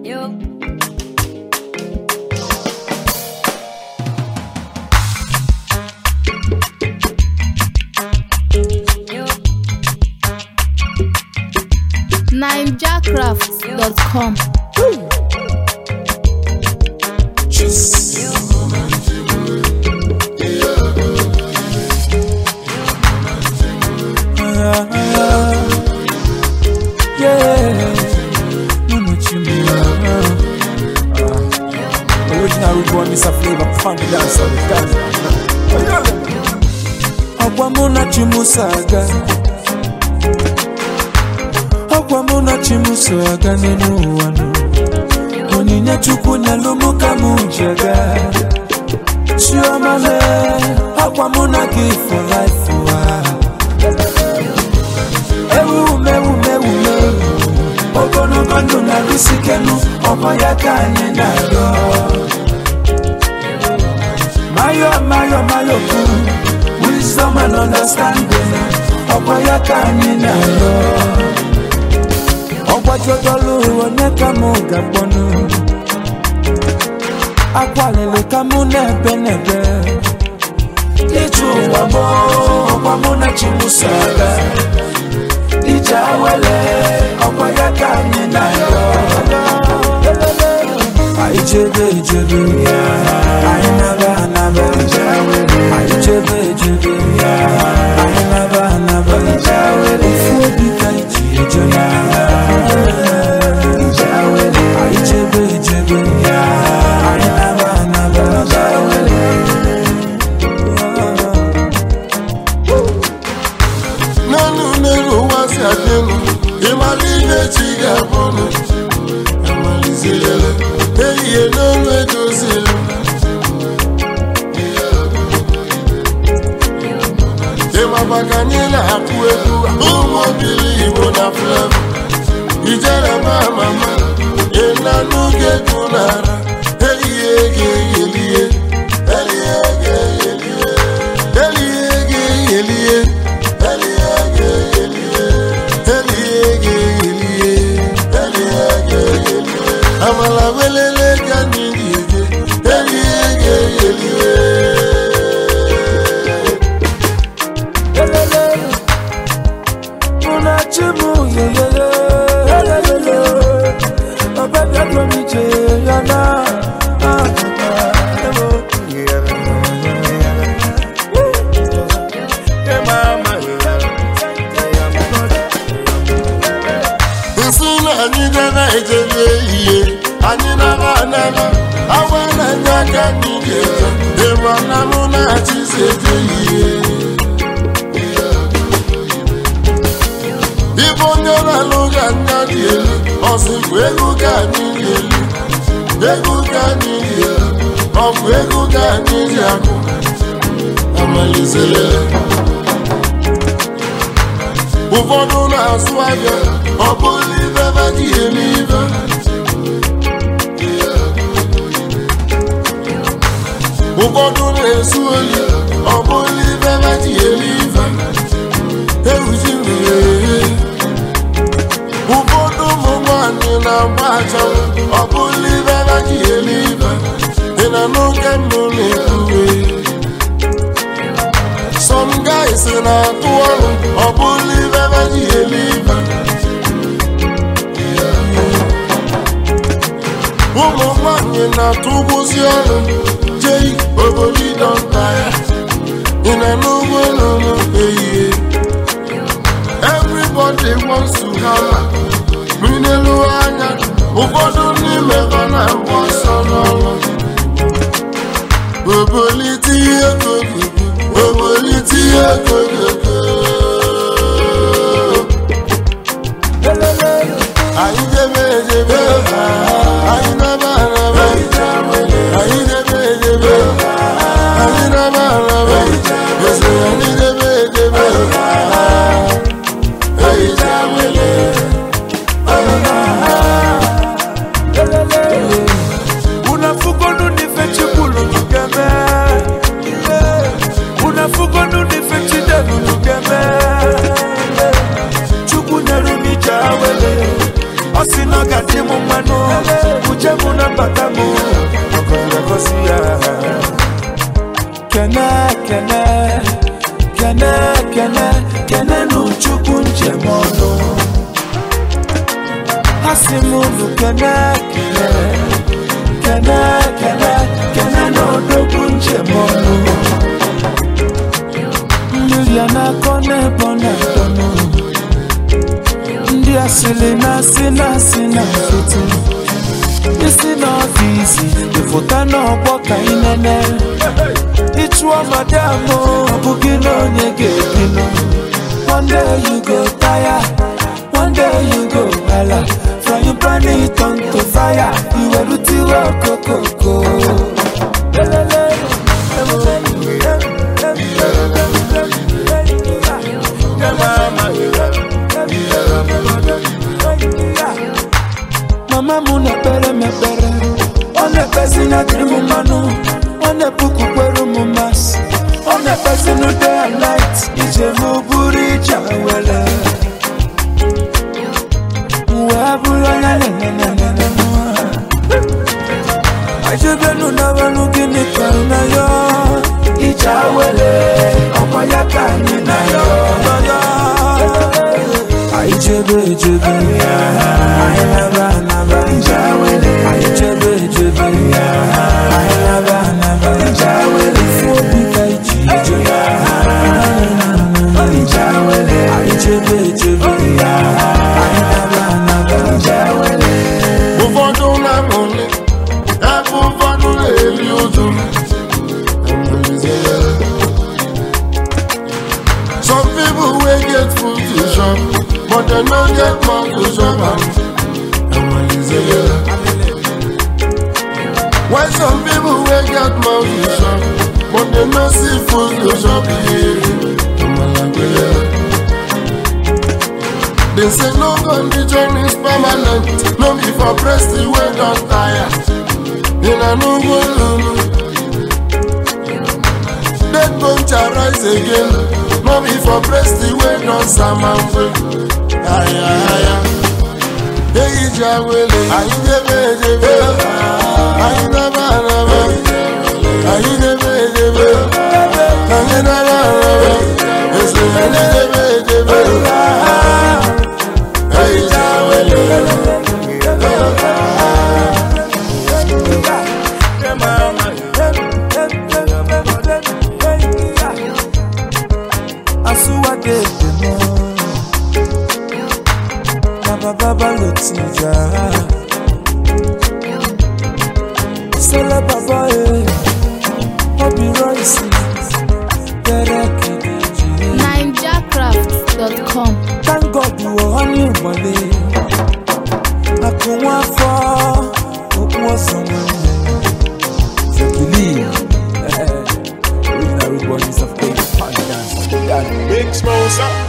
Yo. Yo. ninjacraft.com Original root boy, Mr. Flavor, funky dancer, dancer. Ọkwa mụ na Chimuso aga Ọkwa mụ na Chimuso aga n'elu ụwa nụ Onyinye Chukwu nyelụ mụ ka mụ ji aga Chioma le Ọkwa mụ na gị for life ụwa Ewu mewu mewu mewu Ogologo ndụ na lusikenu Ọkwa ya ka anyị na-arịọ Mayo, mayo, mayo, kuu Wisdom and understanding Ọkwa ya ka anyị na-arịọ Ọgbajodolu onye ka mụ ga-akpọnụ Akwalili ka mụ na-ebe n'ebe Ije ụwa mụ, ọkwa mụ na Chimuso aga Ije awele, ọkwa ya ka anyị na-arịọ Anyị jebe ejebe anyị naba anaba anyị jebe ejebe anyị naba anaba ofu obi ka anyị ji eje na anyị jebe ejebe anyị naba anaba n'elu n'elu ụwa si adị elu ịmara ihe chi ga-abụnụ amalizilele ehihie n'olu edozili ịmaba ka anyị na-akụ egwu ụmụ obili igbo na flevo ijere ma mama ịnanụ ga-egwu n'ara ehihie ga-eyelie elie ga-eyelie elie ga-eyelie elie ga-eyelie elie ga-eyelie elie ga-eyelie amala welele ka anyị ga-eje elie ga-eyelie elele mụ na chi m yeyeye elelele ọbẹbịa dum ije ya na nsị na anyị gara ejebe ihe anyị nara anara awa na ndị aka anyị ga-eje ịma na mụ na-achịzi eje ihe ibe onye na-alụ ga anya dị elu ọsịkwa ego ka anyị dị elu ego ka anyị dị elu ọ bụ ego ka anyị ji akụ amalizere ụfọdụ na-azụ ahịa ọ bụrụ ibe ebe dị eme ibe ụfọdụ na-ezu oyi ọ bụrụ ibe ebe dị eme ibe ewuji mmiri ụfọdụ ụmụ nwanyị na-agba achanwụ ọ bụrụ ibe ebe dị eme ibe ị na n'oge mbụ na-ekwuwe Some guys na-atụ ọrụ ọ bụrụ ibe ebe ji eme ibe ụmụ nwanyị na-atụ ụgbọzi ọrụ jei obodo ịdọnta ya ị na n'ugbo n'ụlọ ehihie everybody wants to hammer minelu anya ụfọdụ n'ime ha na-agba ọsọ n'ọrụ obolite ihe kogogo obolite ihe kogogo anyị debe edebe anyị naba araba anyị debe edebe anyị naba araba ese anyị debe edebe ehicha wele unafugonu nife chibulu nugeme unafugonu nife chidelu ọ sị na ọ ga-adị m mmanụ uje m na mbata m ọgọziri agọzi ya kene kene kene kene kene n'uchukwu njem ọnụ ha si m unu kene kene kene kene kene n'odogwu njem ọnụ mmiri a na-akọ n'ebe ọ na-adọnụ ndị asịrị na-asị na-asị na nkịtị isi n'ọfịs ịfụta n'ọgbọ ka ị nene ịchụọ madam ọ bụghị na onye ga-ebinụ one day you go tire one day you go hala from you burn it on to fire iwerutiwe okokoko mama m na-ekpere m ekpere ọ na-ekpezi na dịrị m mmanụ ọ na-epukwukwere m masị ọ na-ekpezi na day and night ije m bụrụ ije were wee bụrụ onye nenenenene ajebenu n'abalụ gịnị kọrọ na ya ije were ọkwa ya ka anyị na ya anyị jebe ejebe anyị naba anaba anyị jebe ejebe anyị naba anaba ifu obi ka iji eje anyị jebe ejebe anyị naba anaba ụfọdụ na-amụli ebe ụfọdụ na-eri ụjụ some people wey get food to chop but dem no get mouth to chop am while some people wey get mouth to chop but dem no see food to chop They say no condition is permanent, no be for breast the way don tire. In a no go lulu. Dead bone shall rise again, no be for breast the way don samamwe. Aya aya. Eyi jawele, ayi debe debe, ayi naba naba, ayi debe debe, ayi naba naba, ese ayi debe debe. Eyi jawele. Asuwadede mo Baba baba lo ti jà Sọlá bàbá ẹ̀ Bobby Royce Bẹ̀rẹ̀ kìdìjì NigerCraft.com. Thank God wọ ọ́ ní ìmọ̀lẹ́ Àkùnwọ́n afọ́ Okun ọ̀sán nwanne So believe Original Rude Boys of Queen Dance Big Smosa.